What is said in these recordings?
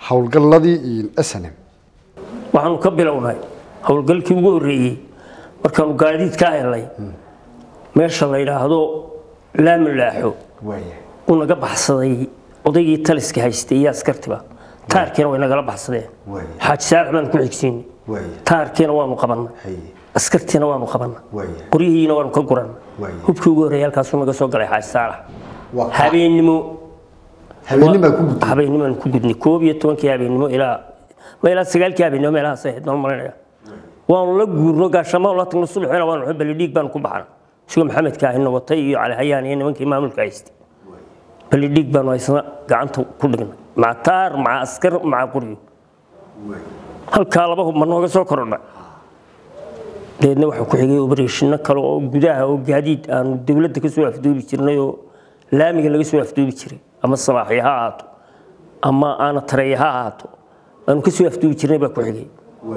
howlgalladii snm waxaanu ka bilownay howlgalkii ugu horreeyey markaanu gaadiid ka helnay meesha la yidhaahdo laamalaaxo uu naga baxsaday odaygii taliska haystay iyo askartiba taarkiina way nagala baxsadeen xaaji saalax baanu ku xigsiinay taarkiina waanu qabannay askartiina waanu qabannay qoryihiina waanu ka gurannay hubkii ugu horreeyay halkaasuu naga soo galay xaaji saalax habeennimo habeennimaa ku gudtay habeennimaan ku gudnay koob iyo tobankii habeennimo ilaa ma ilaa sagaalkii habeennimo meelahaas ahayd nool malinaya waanu la guurno gaashamaan la tagno subaxina waanu xubali dhiig baanu ku baxna isagoo maxamedka ahina watay iyo cali hayaan iyo nimankii maamulka haystay bali dhiig baanu haysna gacanta ku dhignay maca taar maca askar maca qoryo halkaa laba hub ma nooga soo korodhay dabeedna waxaa ku xigay obareshino kale oo gudaha oo gaadiid aanu dowladda ka soo afduubi jirnay oo laamiga laga soo afduubi jiray ama sabaaxya ha ahaato ama aana tareeya ha ahaato aanu ka soo afduubi jirnay baa ku xigay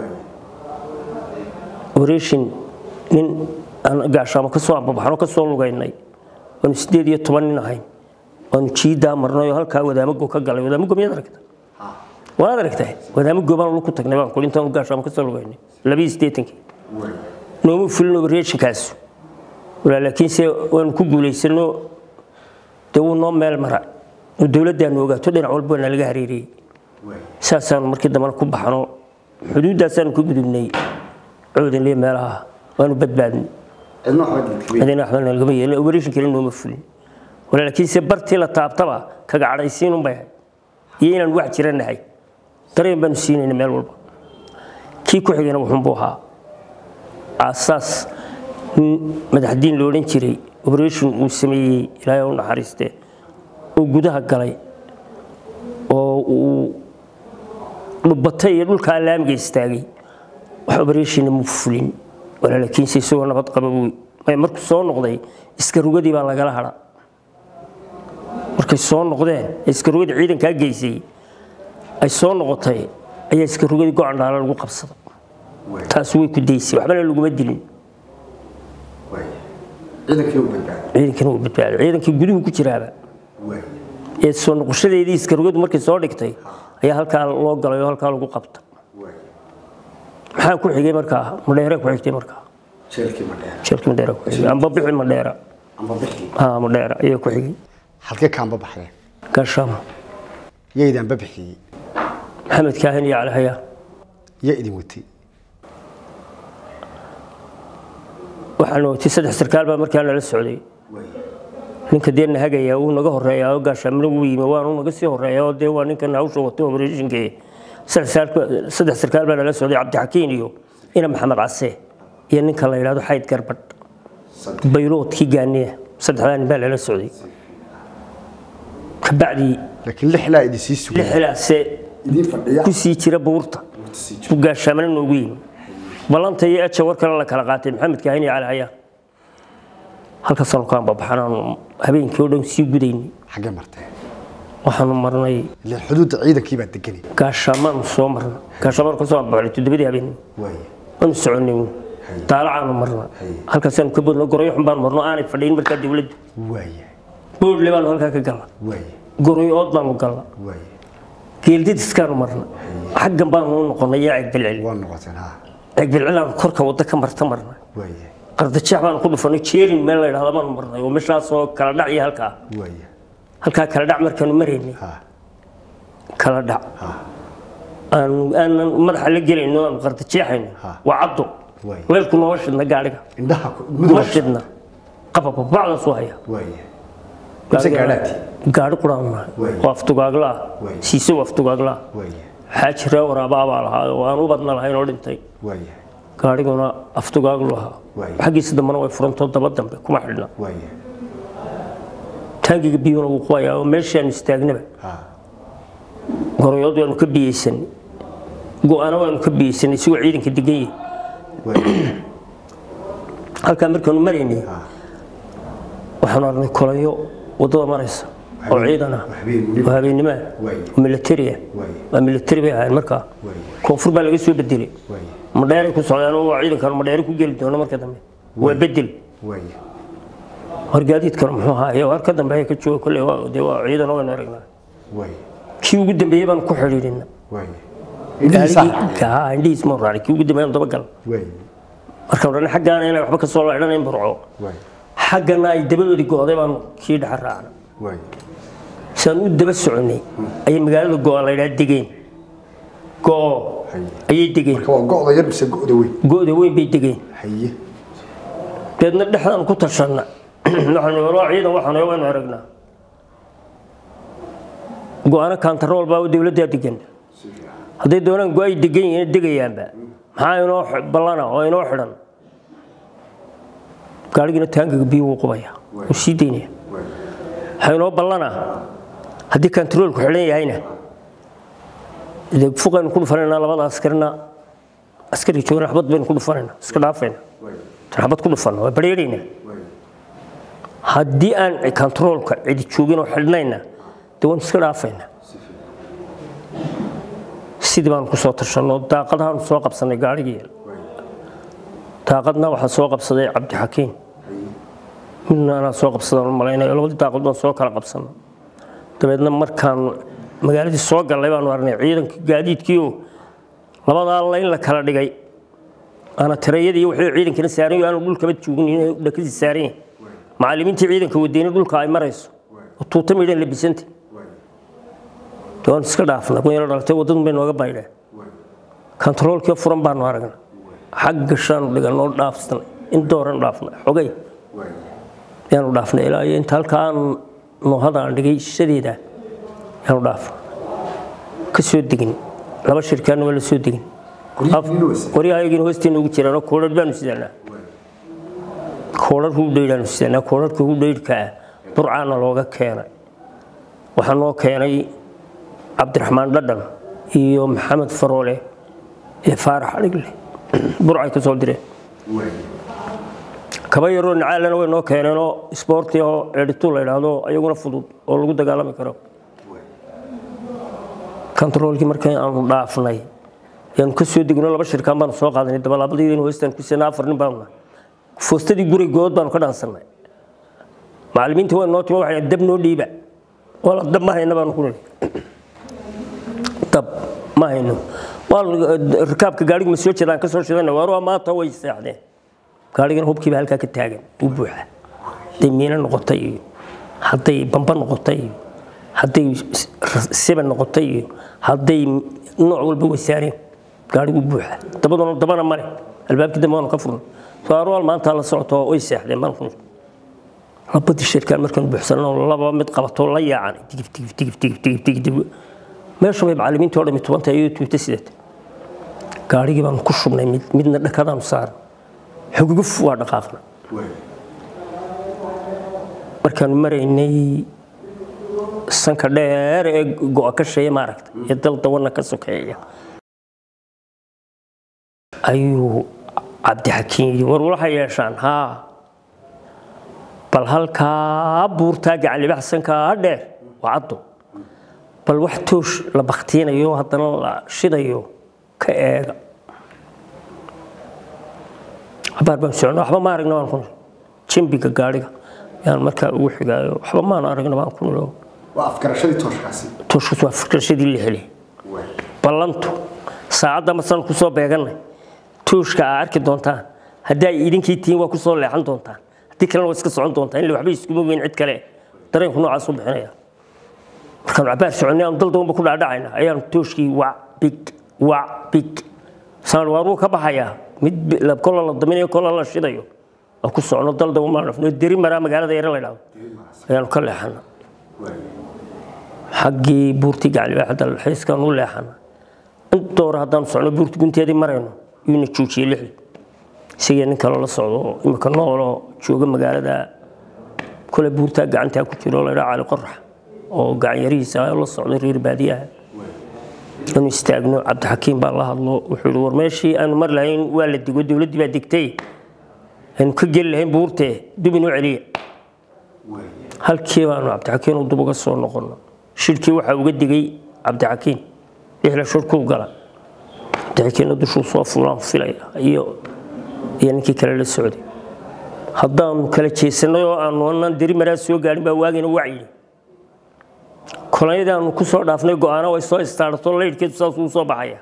operation nin aan gaashaamo ka soo ambabaxno ka soo lugaynay waanu sideed iyo toban nin ahayn waanu jiidaa marnay oo halkaa wadaamago ka galay wadaamago miyaad aragta waad aragtay wadaamago baan lu ku tagnay baan kuli intaanu gaashaamo ka soo lugaynay labiyo siddeetankii nooma fulin operationkaas walaa laakiinse waanu ku guulaysano dee wuu noo meel mara oo dowladdaanu ogaato dhinac walba waa nalaga hareeriyey saasaanu markii dambena ku baxno xuduuddaasaanu ka gudubnay coodanliya meelaha waanu badbaadnay cidina waxba nalagama yeelin operation kale nooma fulin walaa laakiinse bartii la taabtaba kaga cadhaysiin unbay ahayd iyo inaan wax jira nahay dareen baanu siinayna meel walba kii ku xigayna wuxuunbuu ahaa aasaas madaxdiin la odhan jiray operation uu sameeyey ilaahay u naxariistee oo gudaha galay oo uu dhubbatay iyo dhulkaa laamiga istaagay wax operationna muu fulin walaa laakiinse isagoo nabad qaba buu markuu soo noqday iskarugadii baa lagala hadha markay soo noqdeen iskarugadii ciidankaa geysay ay soo noqotay ayaa iskarugadii gocandhaala lagu qabsaday taas way ku daysay waxbana laguma dilin ciidankina wuu badbaaday ciidankii guduhu ku jiraaba ee soo noqoshadeedii iskarugadu markay soo dhigtay ayaa halkaa loo galay oo halkaa lagu qabta maxaa ku xigay markaa madheere ku xigtay markaa jeelkii madheera ku xigay amba bixi madheera haa madheera ayaa ku xigay halkee kaanba baxdeen gaashaamo yaydaanba bixiyey maxamed kaahin iyo cali hayaa yaa idin watay waxaan watay saddex sarkaal baa markaa nala socday ninka dee nahagaya wuu naga horeeyaa oo gaashaamina wuu yimi waanu naga sii horeeyaa oo dee waa ninkan hawsha watay operatiinkee saddex sarkaal baa nala socday cabdixakiin iyo ina maxamed case iyo ninka la yidhahdo xayd garbadh bayloodkii gaaniya saddexdaa nin baa nala socday kabacdii laakiin lixlaa idin sii sugay lixilaase idin fadhiya ku sii jira buurta buu gaashaamina noogu yimi ballanta iyo eja war kale la kala qaatay maxamed kaahin iyo cali hayaan halkaasaanu ka ambabaxanaanu habeenkii oo dhan sii gudaynay xaggee martee waxaanu marnay ilaan xuduudda ciidankii baa deganay gaashaamaanu soo marnay gaashaamaanu ka soo ambabaxnay toddobadii habeenimo waaye waanu soconay daalacaanu marna halkaasaanu ka bodno goroyo xun baanu marno aanay fadhiyin markaa dowladdu waaye boodle baanu halkaa ka galna waaye goroyo ood baanu galna waaye geeldidiskaanu marna xaggan baanu u noqonay yaa ceegbilcil waa noqoteen ha ceegbilcilaanu korka wadda ka marta marna waaye qardajeex baanu ku dhufanay jeerin meel la yidhahdo baanu marnay oo meeshaasoo kala dhac iyo halkaa waaye halkaa kala dhac markaanu maraynay ha kala dhac ha aanu aanan madaxa la gelayno aanu qardajeexayno Ha. waa caddo Waay. leelku nooma shidna gaadhiga indhaha ku- ma midna shidna qabababacdaasuu haya waaye mise gaadhaati gaadhi quraan nahay Waay. oo aftugaagla ah Waay. siise oo aftugaagla ah waaye xaaji ree waraabaa baa lahaa oo aan u badna lahayn oo dhintay waaye gaadhiguna aftugaaglu ahaa Waay. xaggiisa dambena way furantoo daba dambe kuma xidhna waaye taangiga biyuuna wuu qubayaa oo meeshaanu istaagnaba ha goroyood waanu ka biyeysanay go-aana waanu ka biyeysanay isigoo ciidanka degan yahay waaye halkaa markaanu maraynay ha waxaanu aragnay kolayo waddada maraysa oo ciidan ah habeen weliba. oo habeennimo ah Waay. oo militari ah Waay. waa militari bay ahayn markaa Waay. koonfur baa laga soo bedelay waaye madheeray ku socdaan oo waa ciidankan madheere ku geli doono marka dambe waa bedel waaye horgaadiidkan muxuu ahaa iyo har ka dambeeya ka jooga kolley waa dee waa ciidan oo aynu aragnaa waaye kii ugu dambeeyey baan ku xidhiidhina waaye indhihiisa indhihiis ma raacay kii ugu dambeeyay dabagal waaye markaan odhan xaggaana inay waxba ka soo laydhanayn burco waaye xaggana ay dabadoodii go'day baan kii dhexa raacna waaye saan u daba soconnay ayay magaalada go'a la ydhaha degeen go'o haye ayay degeen marka waa go'da yar mise go'da weyn go'da weyn bay degeen haye deedna dhexdaan ku tashanna waxaanu walaa ciidan waxaanu waynu aragnaa go'aano kaantarool baa dowladdaa degan hadday doonaan go'ay degan yihiin degayaanba maxaa inoo x- ballana oo inoo xidhan gaadhigiina taangiga biyo wuu qubaya wuu sii daynaya waaye waxaa inoo ballana haddii kaantaroolku xidhan yahayna dee fuqaynu ku dhufanaynaa labada askarina askari joogana xabad baynu ku dhufanaynaa iska dhaafayna waaye tan xabad ku dhufanna waa bareeraynaa waaye haddii aan kontaroolka cidi joogin oo xidhnayna dee waan iska dhaafayna sidii baanu kusoo tashanno daaqadahaanu soo qabsanay gaarigii daaqadna waxaa soo qabsaday cabdixakiin midna anaa soo qabsadaan malaynayo labadii daaqad baan soo kala qabsanno dabeedna markaan magaaladii soo gallay baanu aragnay ciidanka gaadiidkiioo labadaa layn la kala dhigay ana tirayadii wixii ciidankana saaran yahay aanu dhulkaba joogin inay dhakadii saaran yahay macallimiintii ciidanka wadayna dhulka ay marayso oo tuuta midhan labisanta dee waan iska dhaafna kun yaro dhalatay waddadun bay nooga baydheen kontaroolkii furan baanu aragna xagga shaanu dhiganoo dhaafsanay in dooran dhaafnay xogay waaye yaanu dhaafnay ilaa iyo inta halkaan noohada aan dhigay shadeeda yaanu dhaafna ka soo degin laba shirkaanna waa la soo degin Qoryihiina waa sidee? qoryahayagiina hoosteena ugu jiraanoo koodhar baanu sidanaa koodhar hudhaydhaanu sidanaa koodharka hudhaydhka ah burcaana looga keenay waxaa noo keenay cabdiraxmaan dhadhan iyo maxamed faroole ee faarax adhigle burcay ka soo direen waaye kaba yaroo nacaalana way noo keeneenoo isboorti oo editu la idhaahdo ayaguna fudud oo lagu dagaalami karo kontaroolkii markii aanu dhaafnay ayaanu ka soo degno laba shirkaan baanu soo qaadanay dabalaabadaydan hoostaan ku sena afar nin baanu nahay foostadii guri good baanu ka dhaansannay macallimiinta waa noo timo waxay dab noo dhiiba wala dab ma hayna baanu ku nidhi dab ma hayno waa rikaabka gaadhiga ma soo jeedaan ka soo shidana waar waa maanta way seexdeen gaadhigana hubkiiba halkaa ka taagan u buuxa hadday miino noqotay iyo hadday bamba noqotay iyo hadday siba noqotay iyo hadday nooc walba wasaareen gaadhigu buuxa dabaduna dabana male albaabkii dambe waanu ka furnay soarual maanta la socoto way seexdeen baan ku labadii shirkaan markaan buuxsanno laba mid qabato la yaacan digif digif digif digif digif digif digif meesha bay macallimiintii oo dhami tubanta iyo tuuta sidata gaadhigii baanu ku shubnay mid midna dhakadaanu saaran xuguguf waa dhaqaaqna waaye markaanu maraynay sanka dheer ee go'a ka sheeya maaragta ee dal dawana ka sokeeya ayuu cabdixakiin yidhi war waxay yeeshaan haa bal halkaa buurtaa gacanlibax sankaa dheer waa caddo bal wax toosh la baktiinayo haddana la shidayo ka eega habaar baan socno waxba ma aragna baan ku nil jimbiga gaadhiga yaan markaa ugu xigaayo waxba maan aragna baan ku nilo waa afgarashadii tooshkaasi tooshkas waa fikrashadii la helay waaye ballantu saacadda masaan ku soo beegannay tooshka aa arki doontaan haddii ay idinkii tihiin waa ku soo leexan doontaan haddii kalena waa iska socon doontaan illa waxba iskuma weyn cid kale dareenku noocaas u bixinaya markaanu cabaar soconnay aanu dal dabanba ku dhaadhacayna ayaanu tooshkii wac big wac big saan waaruu ka baxayaa mid bi- la- kola la daminayo kola la shidayo oo ku socno dal daban baan dhafno deri maraa magaalada yare la dhahdo ayaanu ka leexana waaye xaggii buurtii gaclibaaxda xiiskaan u leexana inta hore haddaanu socno buurti gunteedii marayno yuuna joojiyey lixdi isagii nin kale la socdo oo imika nooloo jooga magaalada kole buurtaa gacantaa ku jiro la dhaa cali qorax oo gacan yarihiisa la socday reer baadiyaha inuu istaagno cabdixakiim baa la hadlo wuxuu yihi war meeshii aanu mar lahayn waa la digo dowladdii baa degtay aynu ka geli lahayn buurtee dub inoo celiya waaye halkii baanu cabdixakiin u dub uga soo noqono shirkii waxaa uga digay cabdixakiin lixla shirkuu gala cabdixakiinna dushuu soo fulaan filaya iyo iyo ninkii kale la socday haddaanu kala jeesanay oo aanu anaan deri maraa soo gaadhin baa waagina wacyidhi kolonyadaanu ku soo dhaafnay go-aano way soo istaarto laydhkeedu saasuu soo baxaya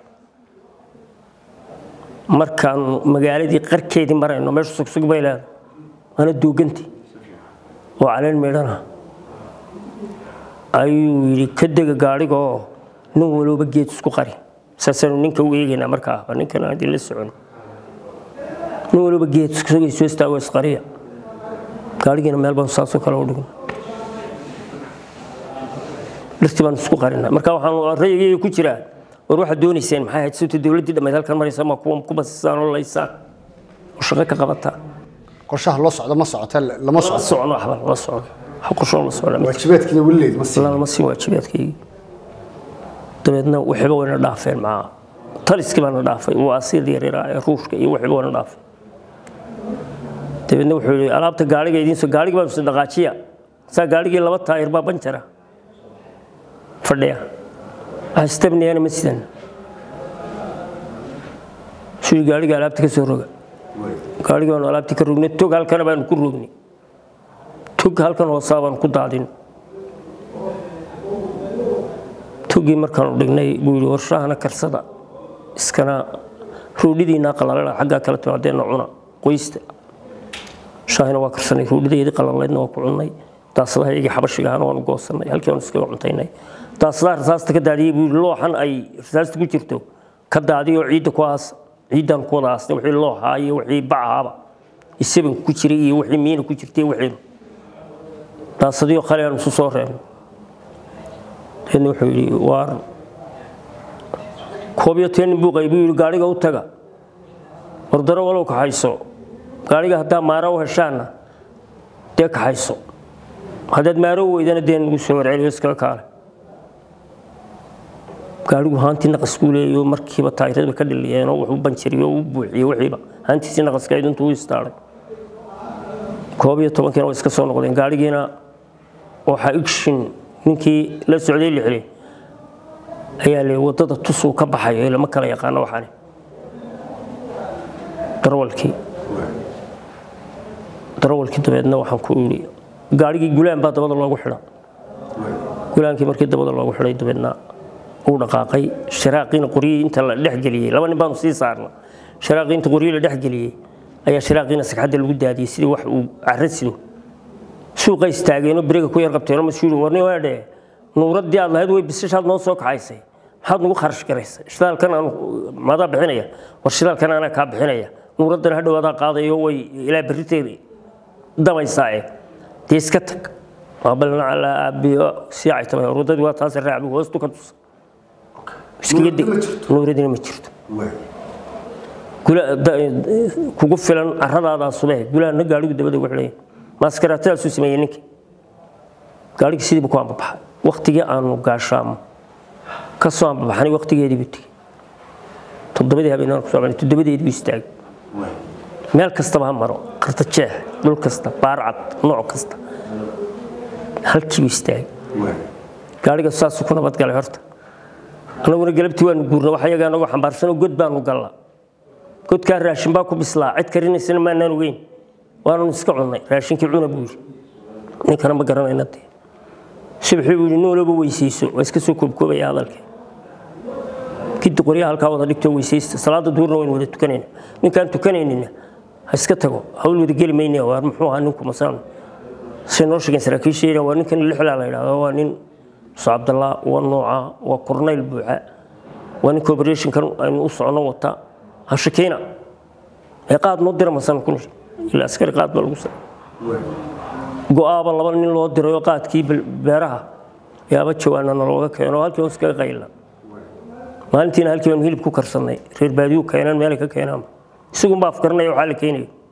markaanu magaaladii qarkeedii marayno meeshu sugsug bay leedahay waana duuganti oo caleen midhana ayuu yidhi ka dega gaadhigaoo nin walooba geed isku qari saasaynu ninka u eegaynaa markaa waa ninkan haddii la socono nin walooba geed iskusugay soo istaago isqariya gaadhigiina meel baan saasoo kale u dhigno dhirtii baan isku qarinaa marka waxaan rayigayga ku jiraa war waxaad doonayseen maxay ahayd sawta dowladdii dhammayd halkan maraysa ma kuwa ku basisaan oo laysaan oo shaqo ka qabataa qorshaha loo socdo ma socota lama la socdo socno waxba la socno wax qorshoo la socda ma waajibaadkiina weli leed ma sii ilaa lama siin waajibaadkaygii dabeedna waxiba wayna dhaafeen maa taliskii baana dhaafay waa asiil yaryara ee ruushka iyo waxiba wayna dhaafay dabeedna wuxuu yidhi alaabta gaariga idiinso gaarigii baa dhaqaajiya saa gaarigii laba taayir baa banjara fadhiya astabniyana ma sidan suu gaariga alaabta ka soo roga gaarigi baanu alaabtii ka rognay tog halkana baanu ku rognay tog halkan hoosaa baanu ku daadin togii markaanu dhignay buu yidhi warshahana karsada iskana roodhidiinaa qalalana xaggaa kala timaadeenna cuna qoysta shaahina waa karsanay roodhideedii qalalaydna waa ku cunnay daasadaha iyagii xabashigahana waanu goosanay halkii baanu iskaga cuntaynay daasadaha rasaasta ka daadiyey buu yidhi looxan ay rasaasta ku jirto ka daadiyoo ciidda ku aas ciiddaan ku wada aasnay wixii looxaa iyo wixii bacaaba isabanka ku jiray iyo wixii miina ku jirtay wixii daasadii khali aan isu soo reebno deedna wuxuu yidhi waar koob iyo toban nin buu qaybuu yidhi gaadhiga u taga wardaro walow kaxayso gaadhiga haddaa maara u heshaanna dee kaxayso haddaad maaro weydana dee nagu soo warceliyo iskaga kaale gaadhigu haantii naqas buu leeyayo markiiba taayirada ka dhiliyeen oo wuxuu banjiriyo oo u buuxiyey wixiiba haantiisii naqaska intuu u istaaray koob iyo tobankiina way iska soo noqdeen gaadhigiina waxaa igshin ninkii la socday lixle ayaa le wadada tusuu ka baxayo lama kala yaqaano waxaani darawalkii darawalkii dabeedna waxaan ku idhi gaadhigii gulaan baa dabada loogu xidha gulaankii markii dabada loogu xidhay dabeedna uu dhaqaaqay sharaaqiina qoryihii inta la dhexgeliyey laba nin baanu sii saarna sharaaqii inta qoryihii la dhexgeliyey ayaa sharaaqiina sagxadda lagu daadiyey sidii wax uu carro sido suuqa istaageenoo beriga ku yar qabteenoo masuuli warni waadhe nuuraddii aad lahayd way bisashaad noo soo kaxaysay maxaad nagu kharash garaysay shidaalkan aan maadaa bixinaya war shidaalkan anaa kaa bixinaya nuuraddana hadhow adaa qaadayo way ilaa berriteeda dabaysaa eh dee iska tag waabalna calaa aabiyo sii caytamay waddadii waa taas raacbi hoostu ka tusa iskaga deg nuuradina ma jirto kugu filan carradaadaa subee gulaanna gaadhigu dabada ugu xidhaya maaskaraatadaasuu sameeyey ninkii gaadhigii sidiiba ku ambabaxay waktigii aanu gaashaamo ka soo ambabaxnay waktigeedii buu tegey toddobadii habeenaan ku socnay toddobadeedii buu istaagay meel kastaba ha maro qarta jeex dhul kasta baarcad nooc kasta halkii buu istaagay gaadhiga saasuu ku nabadgalay horta annaguna galabtii waanu guurna wax iyagaa nagu xambaarsanoo god baanu gallaa godkaa raashin baa ku bislaa cid karinaysana maanaan ogeyn waananu iska cunnay raashinkii cuna buu yidhi ninkana ma garanayna dee subaxii buu yidhi noolaba weysayso waa iska soo koobkoobaya hadalkii kiddi qoryaha halkaa wada dhigtoo weysaysta salaada duurna waynu wada tukanayna ninkaan tukanaynina ha iska tago hawl wada geli maynaya waar muxuu ahaa ninku masaan say noo sheegeen saraakiisha waa ninkan lixlaa la yidhahdo waa nin muuse cabdallah waa nooca waa kornayl buuxa waa ninka operationkan aynu u socono wata ha shakeyna ee qaad noo dira masan kun ila askari qaad baa lagu sa go-aaba laba nin loo dirayoo qaadkii beeraha yaaba jawaanana looga keeno halkii hoos kaga qayla maalintiina halkii baanu hilib ku karsannay reer baadiyu keenaan meelay ka keenaan isagun baa afkaranaya waxaa la keenayo